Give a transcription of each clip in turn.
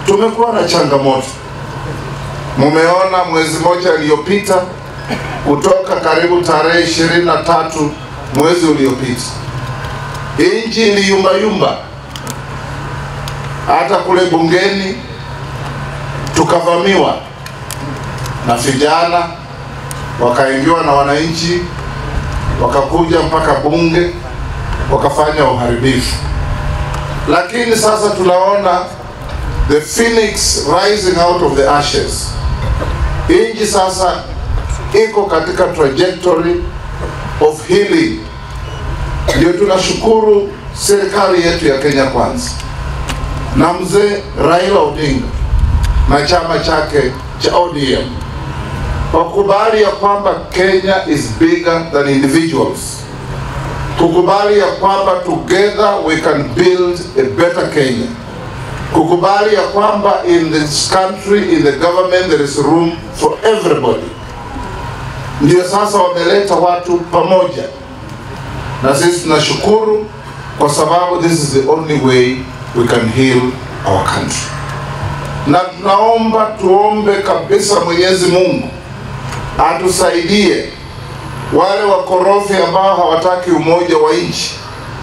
tumekuwa na changamoto. Mumeona mwezi mmoja iliyopita, kutoka karibu tarehe ishirini na tatu mwezi uliopita, nchi iliyumbayumba, hata kule bungeni tukavamiwa na vijana, wakaingiwa na wananchi, wakakuja mpaka bunge, wakafanya uharibifu. Lakini sasa tunaona the phoenix rising out of the ashes. Nchi sasa iko katika trajectory of healing. Ndio tunashukuru serikali yetu ya Kenya Kwanza na mzee Raila Odinga na chama chake cha ODM wakubali ya kwamba Kenya is bigger than individuals, kukubali ya kwamba together we can build a better Kenya, kukubali ya kwamba in this country in the government there is room for everybody. Ndio sasa wameleta watu pamoja, na sisi tunashukuru kwa sababu this is the only way we can heal our country na tunaomba tuombe kabisa Mwenyezi Mungu atusaidie wale wakorofi ambao hawataki umoja wa nchi,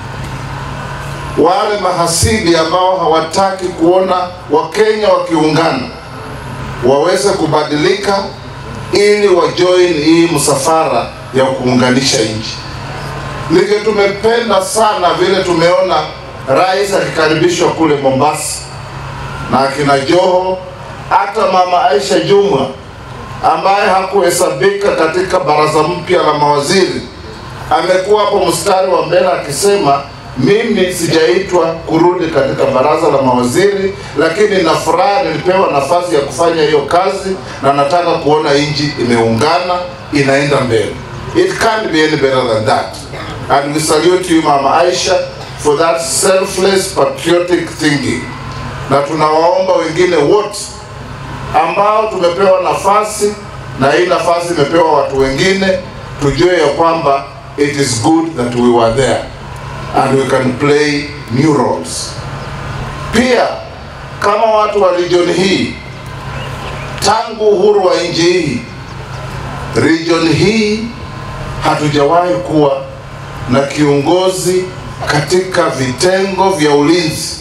wale mahasidi ambao hawataki kuona Wakenya wakiungana, waweze kubadilika ili wajoin hii msafara ya kuunganisha nchi. Nige tumependa sana vile tumeona rais akikaribishwa kule Mombasa na akina Joho, hata mama Aisha Jumwa ambaye hakuhesabika katika baraza mpya la mawaziri amekuwa hapo mstari wa mbele akisema, mimi sijaitwa kurudi katika baraza la mawaziri, lakini na furaha nilipewa nafasi ya kufanya hiyo kazi na nataka kuona nchi imeungana inaenda mbele. It can't be any better than that. And we salute you Mama Aisha for that selfless patriotic thinking na tunawaomba wengine wote ambao tumepewa nafasi na hii nafasi imepewa watu wengine, tujue ya kwamba it is good that we were there and we can play new roles. Pia kama watu wa region hii, tangu uhuru wa nchi hii, region hii hatujawahi kuwa na kiongozi katika vitengo vya ulinzi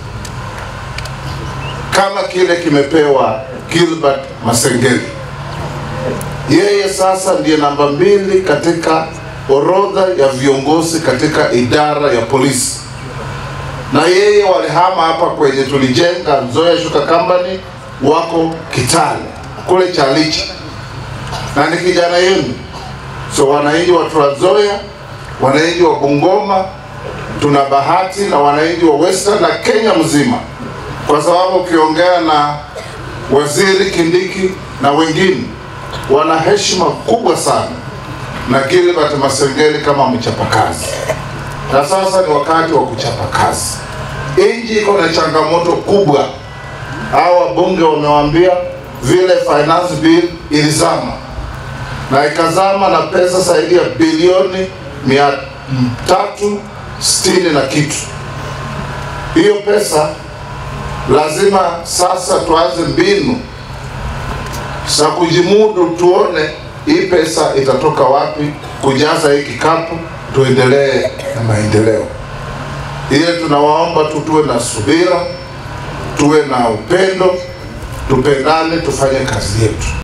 kama kile kimepewa Gilbert Masengeli. Yeye sasa ndiye namba mbili katika orodha ya viongozi katika idara ya polisi, na yeye walihama hapa kwenye tulijenga Nzoia Sugar Company, wako Kitale kule Chalicha, na ni kijana yenu. So wananchi wa Trans Nzoia, wananchi wa Bungoma, tuna bahati na wananchi wa Western na Kenya mzima kwa sababu ukiongea na waziri Kindiki na wengine wana heshima kubwa sana na Gilbert Masengeli kama mchapakazi, na sasa ni wakati wa kuchapa kazi. Nchi iko na changamoto kubwa. Hao wabunge wamewambia vile finance bill ilizama na ikazama na pesa zaidi ya bilioni mia tatu sitini na kitu. Hiyo pesa lazima sasa tuanze mbinu za kujimudu, tuone hii pesa itatoka wapi kujaza hii kikapu, tuendelee na maendeleo. Ile tunawaomba tu tuwe na subira, tuwe na upendo, tupendane, tufanye kazi yetu.